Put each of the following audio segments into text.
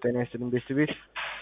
ጤና ይስጥልኝ ቤስት ቤት።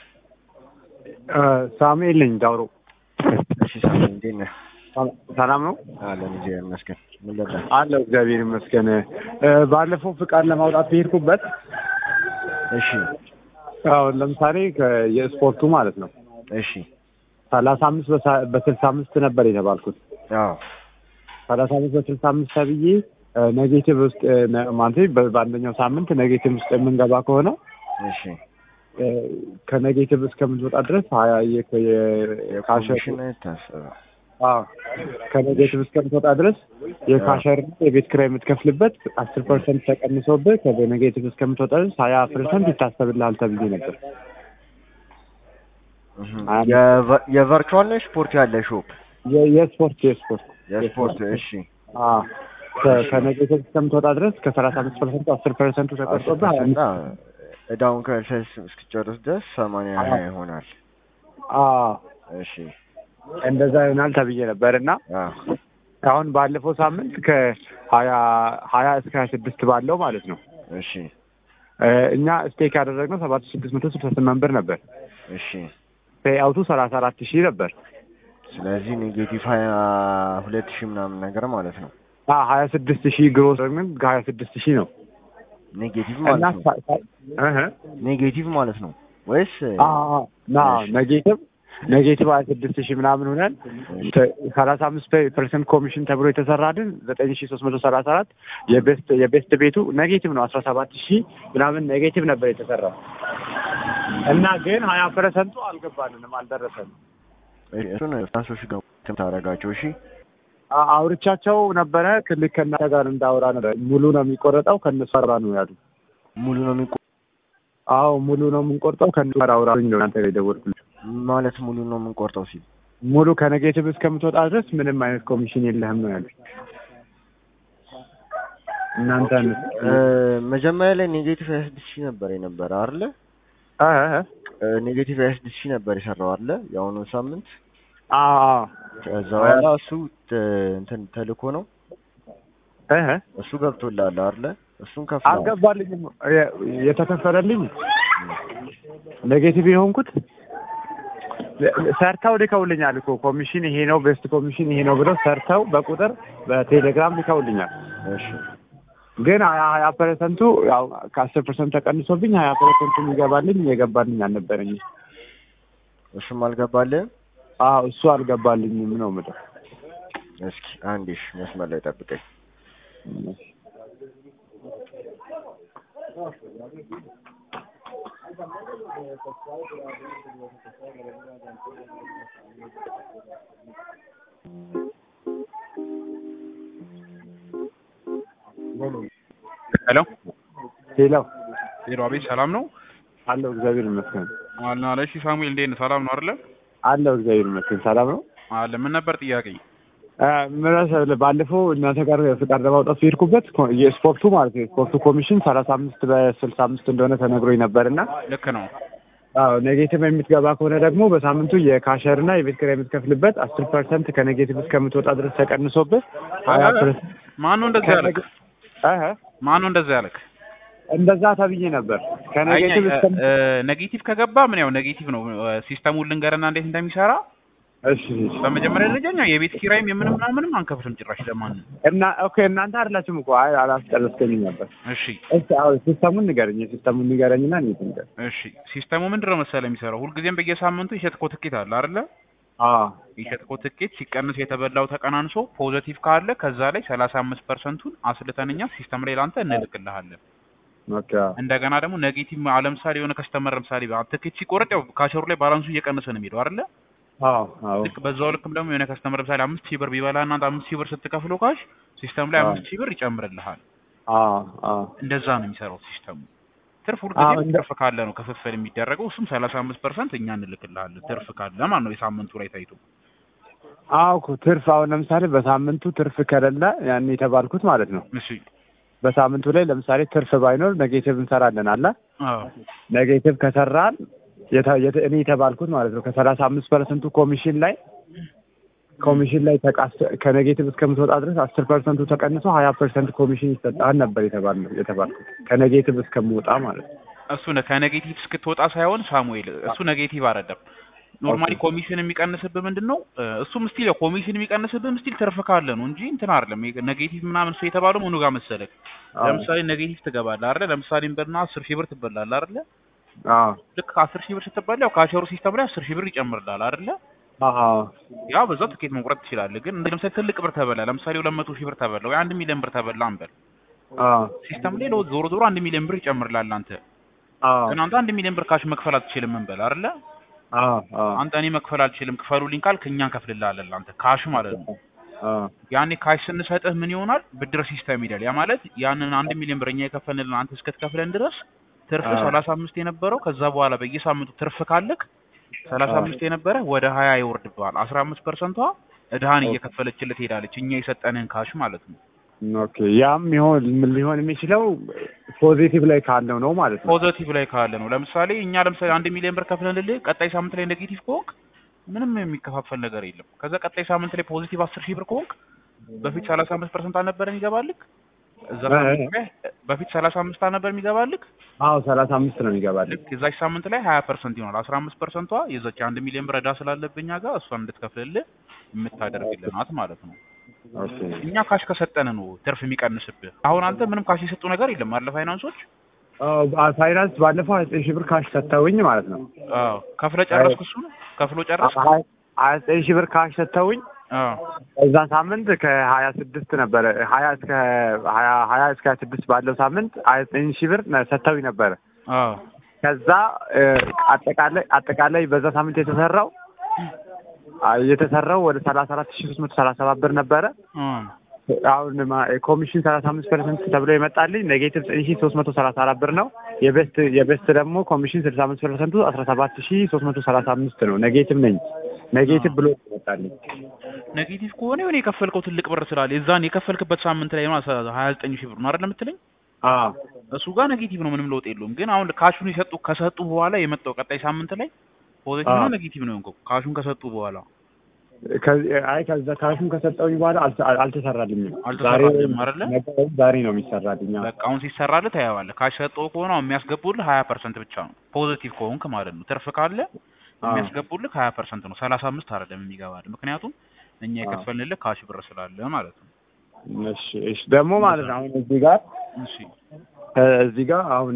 ሳሙኤል ነኝ ዳውሮ። እሺ ሳሙኤል እንዴት ነህ? ሰላም ነው አለን እግዚአብሔር ይመስገን። ምን ልርዳህ? አለው እግዚአብሔር ይመስገን። ባለፈው ፍቃድ ለማውጣት በሄድኩበት እሺ አሁን ለምሳሌ ከ- የስፖርቱ ማለት ነው እሺ ሰላሳ አምስት በስልሳ አምስት ነበር የተባልኩት። አዎ ሰላሳ አምስት በስልሳ አምስት ተብዬ ኔጌቲቭ ውስጥ ነ- ማለት በ- በአንደኛው ሳምንት ኔጌቲቭ ውስጥ የምንገባ ከሆነ እሺ እ፣ ከኔጌቲቭ እስከምትወጣ ድረስ ሀያ የ- የ- ካሸር የኮሚሽን ታሰበ አዎ ከኔጌቲቭ እስከምትወጣ ድረስ የካሸር የቤት ኪራይ የምትከፍልበት አስር ፐርሰንት ተቀንሶብህ ከኔጌቲቭ እስከምትወጣ ድረስ ሀያ ፐርሰንት ይታሰብልሃል ተብዬ ነበር። የቨ- የቨርቹዋል ነው ስፖርት ያለ ሾፕ የ- የስፖርት የስፖርት የስፖርት እሺ አዎ ከ- ከኔጌቲቭ እስከምትወጣ ድረስ ከሰላሳ አምስት ፐርሰንቱ አስር ፐርሰንቱ ተቀርጦብህ ሀያ እና እዳውን ከሰስ እስክጨርስ ድረስ ሰማንያ ሀያ ይሆናል። አዎ እሺ እንደዛ ይሆናል ተብዬ ነበር እና አዎ አሁን ባለፈው ሳምንት ከሀያ ሀያ እስከ ሀያ ስድስት ባለው ማለት ነው እሺ እ፣ እኛ ስቴክ ያደረግነው ሰባት ሺህ ስድስት መቶ ስልሳ ስምንት ብር ነበር። እሺ ፔይአውቱ ሰላሳ አራት ሺህ ነበር። ስለዚህ ኔጌቲቭ ሀያ ሁለት ሺህ ምናምን ነገር ማለት ነው። ሀያ ስድስት ሺህ ግሮስ ግን ሀያ ስድስት ሺህ ነው ኔጌቲቭ እና ማለት ነው። ሳ- ሳ- እህ፣ ኔጌቲቭ ማለት ነው ወይስ አዎ፣ ና እሺ። ኔጌቲቭ ኔጌቲቭ ሀያ ስድስት ሺህ ምናምን ሆነን ሰላሳ አምስት ፐርሰንት ኮሚሽን ተብሎ የተሰራልን ዘጠኝ ሺህ ሶስት መቶ ሰላሳ አራት የቤስት የቤስት ቤቱ ኔጌቲቭ ነው አስራ ሰባት ሺህ ምናምን ኔጌቲቭ ነበር የተሰራው እና ግን ሀያ ፐርሰንቱ አልገባልንም አልደረሰንም። እሱን ፍራንሶች ጋር ታደርጋቸው። እሺ አ- አውርቻቸው ነበረ ክልክ ከእናንተ ጋር እንዳወራ ነበር። ሙሉ ነው የሚቆረጠው ከእነሱ ጋር ነው ያሉ። ሙሉ ነው የሚቆ አዎ ሙሉ ነው የምንቆርጠው ከእነሱ ጋር አውራኝ ነው እናንተ ጋር የደወልኩልህ። ማለት ሙሉ ነው የምንቆርጠው ሲል ሙሉ ከኔጌቲቭ እስከምትወጣ ድረስ ምንም አይነት ኮሚሽን የለህም ነው ያሉት። እናንተ እ፣ መጀመሪያ ላይ ኔጌቲቭ ሀያ ስድስት ሺህ ነበር የነበረ አይደለ? ኔጌቲቭ ሀያ ስድስት ሺህ ነበር የሰራው አይደለ? የአሁኑ ሳምንት ከዛ በኋላ እሱ ተ- እንትን ተልኮ ነው እሱ ገብቶልሃል አይደለ? እሱን ከፍ አልገባልኝም። የ- የተከፈለልኝ ኔጌቲቭ የሆንኩት ሰርተው ልከውልኛል እኮ ኮሚሽን ይሄ ነው ቤስት ኮሚሽን ይሄ ነው ብለው ሰርተው በቁጥር በቴሌግራም ልከውልኛል። እሺ ግን ሀያ ሀያ ፐርሰንቱ ያው ከአስር ፐርሰንት ተቀንሶብኝ ሀያ ፐርሰንቱ የሚገባልኝ የገባልኝ አልነበረኝም። እሱም አልገባልህም? አዎ እሱ አልገባልኝም ነው የምልህ። እስኪ አንዴ እሺ መስመር ላይ ጠብቀኝ። ሄሎ ሌላው ሄሎ፣ አቤት ሰላም ነው አለው እግዚአብሔር ይመስገን አለ አለ። እሺ ሳሙኤል እንዴት ነህ? ሰላም ነው አይደለ? አለው እግዚአብሔር ይመስገን ሰላም ነው። አለ ምን ነበር ጥያቄ? ምን መሰለህ ባለፈው እናንተ ጋር ፍቃድ ለማውጣት ሲሄድኩበት ኮ- የስፖርቱ ማለት ነው የስፖርቱ ኮሚሽን ሰላሳ አምስት በስልሳ አምስት እንደሆነ ተነግሮኝ ነበር እና ልክ ነው። አዎ ኔጌቲቭ የምትገባ ከሆነ ደግሞ በሳምንቱ የካሸር እና የቤት ኪራይ የምትከፍልበት አስር ፐርሰንት ከኔጌቲቭ እስከምትወጣ ድረስ ተቀንሶብህ ሀያ ፐርሰንት ማን ነው እንደዛ ያለክ? እህ ማን ነው እንደዛ ያለክ? እንደዛ ተብዬ ነበር ከኔጌቲቭ እስከ ኔጌቲቭ ከገባ ምን ያው ኔጌቲቭ ነው። ሲስተሙን ልንገርና እንዴት እንደሚሰራ እሺ እሺ። በመጀመሪያ ደረጃ እኛ የቤት ኪራይም የምንም ምናምንም አንከፍልም ጭራሽ ለማንም። እና ኦኬ እናንተ አይደላችሁም እኮ አይ አላስጨረስከኝም ነበር እሺ እሺ አዎ ሲስተሙን ንገረኝ የሲስተሙን ንገረኝና እንዴት ንገር እሺ ሲስተሙ ምንድን ነው መሰለህ የሚሰራው ሁልጊዜም በየሳምንቱ የሸጥከው ትኬት አለ አይደለ? አዎ የሸጥከው ትኬት ሲቀንስ የተበላው ተቀናንሶ ፖዘቲቭ ካለ ከዛ ላይ ሰላሳ አምስት ፐርሰንቱን አስልተን እኛ ሲስተም ላይ ለአንተ እንልክልሃለን። ኦኬ እንደገና ደግሞ ኔጌቲቭ ለምሳሌ የሆነ ከስተመር ለምሳሌ ትኬት ሲቆረጥ ያው ካሸሩ ላይ ባላንሱ እየቀነሰ ነው የሚሄደው አይደለ? አዎ አዎ ልክ በዛው ልክም ደግሞ የሆነ ከስተመር ለምሳሌ አምስት ሺህ ብር ቢበላ እና አምስት ሺህ ብር ስትከፍለው ካሽ ሲስተም ላይ አዎ። አምስት ሺህ ብር ይጨምርልሃል። አዎ አዎ እንደዛ ነው የሚሰራው ሲስተሙ። ትርፍ አዎ፣ ሁልጊዜ እንደ- ትርፍ ካለ ነው ክፍፍል የሚደረገው። እሱም ሰላሳ አምስት ፐርሰንት እኛ እንልክልሃለን ትርፍ ካለ ማለት ነው የሳምንቱ ላይ ታይቶ። አዎ እኮ ትርፍ አሁን ለምሳሌ በሳምንቱ ትርፍ ከሌለ ያን የተባልኩት ማለት ነው እሺ በሳምንቱ ላይ ለምሳሌ ትርፍ ባይኖር ኔጌቲቭ እንሰራለን አለ አዎ ኔጌቲቭ ከሰራን የተ- የተ- እኔ የተባልኩት ማለት ነው ከሰላሳ አምስት ፐርሰንቱ ኮሚሽን ላይ ኮሚሽን ላይ ተቃስ ከኔጌቲቭ እስከምትወጣ ድረስ አስር ፐርሰንቱ ተቀንሶ ሀያ ፐርሰንት ኮሚሽን ይሰጣል ነበር የተባልነው የተባልኩት ከኔጌቲቭ እስከምወጣ ማለት ነው እሱ ነ- ከኔጌቲቭ እስክትወጣ ሳይሆን ሳሙኤል እሱ ኔጌቲቭ አይደለም። ኖርማሊ ኦኬ። ኮሚሽን የሚቀንስብህ ምንድን ነው? እ፣ እሱም ስቲል ያው ኮሚሽን የሚቀንስብህ ስቲል ትርፍ ካለ ነው እንጂ እንትን አይደለም። ይሄ ኔጌቲቭ ምናምን እሱ የተባለው ምኑ ጋር መሰለህ? አዎ። ለምሳሌ ኔጌቲቭ ትገባለህ አይደለ? ለምሳሌ እንበልና አስር ሺህ ብር ትበላለህ አይደለ? አዎ ልክ አስር ሺህ ብር ስትበላ ያው ካሸሩ ሲስተም ላይ አስር ሺህ ብር ይጨምርልሃል አይደለ? አዎ ያው በዛው ትኬት መቁረጥ ትችላለህ። ግን እንደ ለምሳሌ ትልቅ ብር ተበላ፣ ለምሳሌ ሁለት መቶ ሺህ ብር ተበላ ወይ አንድ ሚሊዮን ብር ተበላ እንበል አዎ ሲስተም ላይ ለው ዞሮ ዞሮ አንድ ሚሊዮን ብር ይጨምርልሃል አንተ አዎ ግን አንተ አንድ ሚሊዮን ብር ካሽ መክፈል አትችልም እንበል አይደለ? አዎ አዎ አንተ እኔ መክፈል አልችልም ክፈሉልኝ ካልክ እኛ እንከፍልልሃለን አንተ ካሽ ማለት ነው። አዎ ያኔ ካሽ ስንሰጥህ ምን ይሆናል? ብድር ሲስተም ይላል። ያ ማለት ያንን አንድ ሚሊዮን ብር እኛ የከፈልንልን አንተ እስክትከፍለን ድረስ ትርፍ አዎ። ሰላሳ አምስት የነበረው ከዛ በኋላ በየሳምንቱ ትርፍ ካለክ ሰላሳ አዎ። አምስት የነበረ ወደ ሀያ ይወርድብሃል። አስራ አምስት ፐርሰንቷ እድሃን ኦኬ። እየከፈለችልህ ትሄዳለች እኛ የሰጠንህን ካሽ ማለት ነው። ኦኬ ያም ይሆን ምን ሊሆን የሚችለው ፖዚቲቭ ላይ ካለው ነው ማለት ነው። ፖዘቲቭ ላይ ካለ ነው። ለምሳሌ እኛ ለምሳሌ አንድ ሚሊዮን ብር ከፍለንልህ ቀጣይ ሳምንት ላይ ኔጌቲቭ ከሆንክ ምንም የሚከፋፈል ነገር የለም። ከዛ ቀጣይ ሳምንት ላይ ፖዚቲቭ አስር ሺህ ብር ከሆንክ በፊት ሰላሳ አምስት ፐርሰንት አልነበረ የሚገባልክ እዛ እ- ሳምንት ላይ በፊት ሰላሳ አምስት አልነበር የሚገባልክ አዎ ሰላሳ አምስት ነው የሚገባልኝ። ልክ የዛች ሳምንት ላይ ሀያ ፐርሰንት ይሆናል። አስራ አምስት ፐርሰንቷ የዛች አንድ ሚሊዮን ብር ዕዳ ስላለብኛ ጋር እሷን እንድትከፍልልህ የምታደርግልህ ናት ማለት ነው። ኦኬ እኛ ካሽ ከሰጠን ነው ትርፍ የሚቀንስብህ። አሁን አንተ ምንም ካሽ የሰጡ ነገር የለም አለ ፋይናንሶች አዎ ባ- ፋይናንስ ባለፈው ሀያ ዘጠኝ ሺህ ብር ካሽ ሰጥተውኝ ማለት ነው። አዎ ከፍለ ጨረስክ እሱን ከፍሎ ጨረስክ ሀያ ሀያ ዘጠኝ ሺህ ብር ካሽ ሰጥተውኝ አዎ እዛ ሳምንት ከሀያ ስድስት ነበረ ሀያ እስከ ሀያ ሀያ እስከ ሀያ ስድስት ባለው ሳምንት ሀያ ዘጠኝ ሺህ ብር ነ- ሰጥተውኝ ነበረ። አዎ ከዛ እ፣ አጠቃላይ አጠቃላይ በዛ ሳምንት የተሰራው አ፣ የተሰራው ወደ ሰላሳ አራት ሺህ ሶስት መቶ ሰላሳ ሰባት ብር ነበረ። እም አሁን ማ- ኮሚሽን ሰላሳ አምስት ፐርሰንት ተብሎ ይመጣልኝ ኔጌቲቭ ዘጠኝ ሺህ ሶስት መቶ ሰላሳ አራት ብር ነው። የቤስት የቤስት ደግሞ ኮሚሽን ስልሳ አምስት ፐርሰንቱ አስራ ሰባት ሺህ ሶስት መቶ ሰላሳ አምስት ነው። ኔጌቲቭ ነኝ ኔጌቲቭ ብሎ ይመጣልኝ። ኔጌቲቭ ከሆነ የሆነ የከፈልከው ትልቅ ብር ስላለ የዛን የከፈልክበት ሳምንት ላይ ማለት ሀያ ዘጠኝ ሺህ ብር ነው አይደል የምትለኝ? አዎ እሱ ጋር ኔጌቲቭ ነው፣ ምንም ለውጥ የለውም። ግን አሁን ካሹን የሰጡ ከሰጡ በኋላ የመጣው ቀጣይ ሳምንት ላይ ፖዚቲቭ ነው አዎ። ኔጌቲቭ ነው የሆንከው ካሹን ከሰጡ በኋላ ከዚህ አይ ከዛ ካሹን ከሰጠውኝ በኋላ አልተ- አልተሰራልኝም። አልተሰራልኝም አይደለ? ነገ ወይም ዛሬ ነው የሚሰራልኝ። አዎ። በቃ አሁን ሲሰራልህ ታየዋለህ። ካሽ ሰጠው ከሆነ አሁን የሚያስገቡልህ ሀያ ፐርሰንት ብቻ ነው ፖዚቲቭ ከሆንክ ማለት ነው። ትርፍ ካለ አዎ። የሚያስገቡልህ ሀያ ፐርሰንት ነው፣ ሰላሳ አምስት አይደለም የሚገባልህ። ምክንያቱም እኛ አዎ። የከፈልንልህ ካሽ ብር ስላለ ማለት ነው። እሺ እሺ ደግሞ ማለት ነው አሁን እዚህ ጋር እሺ እ፣ እዚህ ጋር አሁን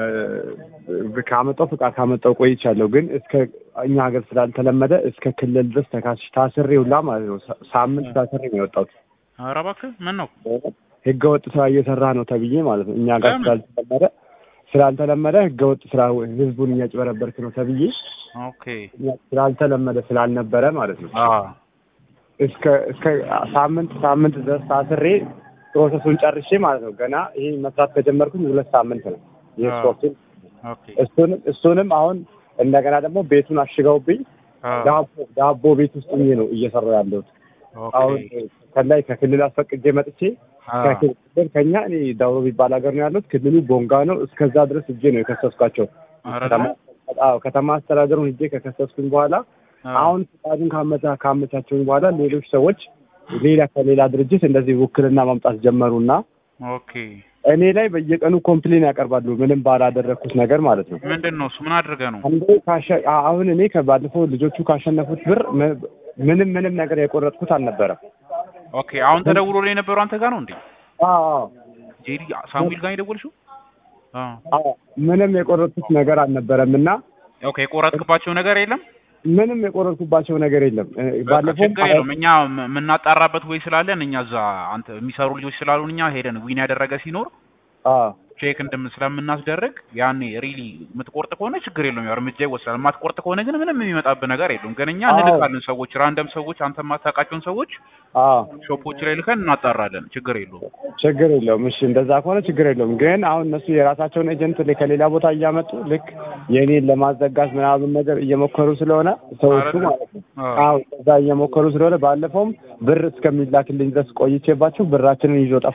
በ- ካመጣው ፍቃድ ካመጣው ቆይቻለሁ፣ ግን እስከ እኛ ሀገር ስላልተለመደ እስከ ክልል ድረስ ተካሽ ታስሬ ሁላ ማለት ነው ሳ- ሳምንት ታስሬ ነው የወጣሁት። ኧረ እባክህ ምን ነው ህገ ወጥ ስራ እየሰራ ነው ተብዬ ማለት ነው። እኛ ጋር ለምን? ስላልተለመደ ስላልተለመደ ህገ ወጥ ስራ ህዝቡን እያጭበረበርክ ነው ተብዬ ኦኬ ስላልተለመደ ስላልነበረ ማለት ነው አዎ እስከ እስከ ሳምንት ሳምንት ድረስ ታስሬ ፕሮሰሱን ጨርሼ ማለት ነው። ገና ይሄ መስራት ከጀመርኩኝ ሁለት ሳምንት ነው የስፖርቱን ኦኬ እሱንም እሱንም አሁን እንደገና ደግሞ ቤቱን አሽገውብኝ አዎ ዳቦ ዳቦ ቤት ውስጥ ሆኜ ነው እየሰራሁ ያለሁት። አሁን ኦኬ ከላይ ከክልል አስፈቅጄ መጥቼ አዎ ከክልል ከኛ እኔ ዳውሮ የሚባል ሀገር ነው ያለሁት። ክልሉ ቦንጋ ነው። እስከዛ ድረስ እጄ ነው የከሰስኳቸው። ኧረ ከተማ አዎ ከተማ አስተዳደሩን ሄጄ ከከሰስኩኝ በኋላ አዎ አሁን ፍቃዱን ካመቻ ካመቻቸውኝ በኋላ ሌሎች ሰዎች ሌላ ከሌላ ድርጅት እንደዚህ ውክልና ማምጣት ጀመሩና ኦኬ እኔ ላይ በየቀኑ ኮምፕሌን ያቀርባሉ። ምንም ባላደረግኩት ነገር ማለት ነው። ምንድን ነው እሱ ምን አድርገህ ነው አንዴ ካሸ- አ- አሁን እኔ ከባለፈው ልጆቹ ካሸነፉት ብር ም- ምንም ምንም ነገር የቆረጥኩት አልነበረም። ኦኬ አሁን ተደውሎ ላይ የነበረው አንተ ጋር ነው እንዴ አዎ አዎ ጄዲ ሳሙኤል ጋር የደወልሽው አዎ አዎ ምንም የቆረጥኩት ነገር አልነበረም እና ኦኬ የቆረጥክባቸው ነገር የለም ምንም የቆረጥኩባቸው ነገር የለም። እ፣ በቃ ባለፈው ችግር የለውም እኛ ም- የምናጣራበት ወይ ስላለን እኛ እዛ አንተ የሚሰሩ ልጆች ስላሉን እኛ ሄደን ዊን ያደረገ ሲኖር አዎ ቼክ እንደምን ስለምናስደርግ ያኔ ሪሊ የምትቆርጥ ከሆነ ችግር የለውም ያው እርምጃ ይወስዳል። የማትቆርጥ ከሆነ ግን ምንም የሚመጣብህ ነገር የለውም። ግን እኛ አዎ። እንልካለን ሰዎች ራንደም ሰዎች አንተ የማታውቃቸውን ሰዎች አዎ ሾፖች ላይ ልከን እናጣራለን። ችግር የለውም። ችግር የለውም። እሺ እንደዛ ከሆነ ችግር የለውም። ግን አሁን እነሱ የራሳቸውን ኤጀንት ላይ ከሌላ ቦታ እያመጡ ልክ የኔን ለማዘጋት ምናምን ነገር እየሞከሩ ስለሆነ ሰዎቹ አይደለም? ማለት ነው። አዎ። አዎ እዛ እየሞከሩ ስለሆነ ባለፈውም ብር እስከሚላክልኝ ድረስ ቆይቼባቸው ብራችንን ይዞ ጠፋ።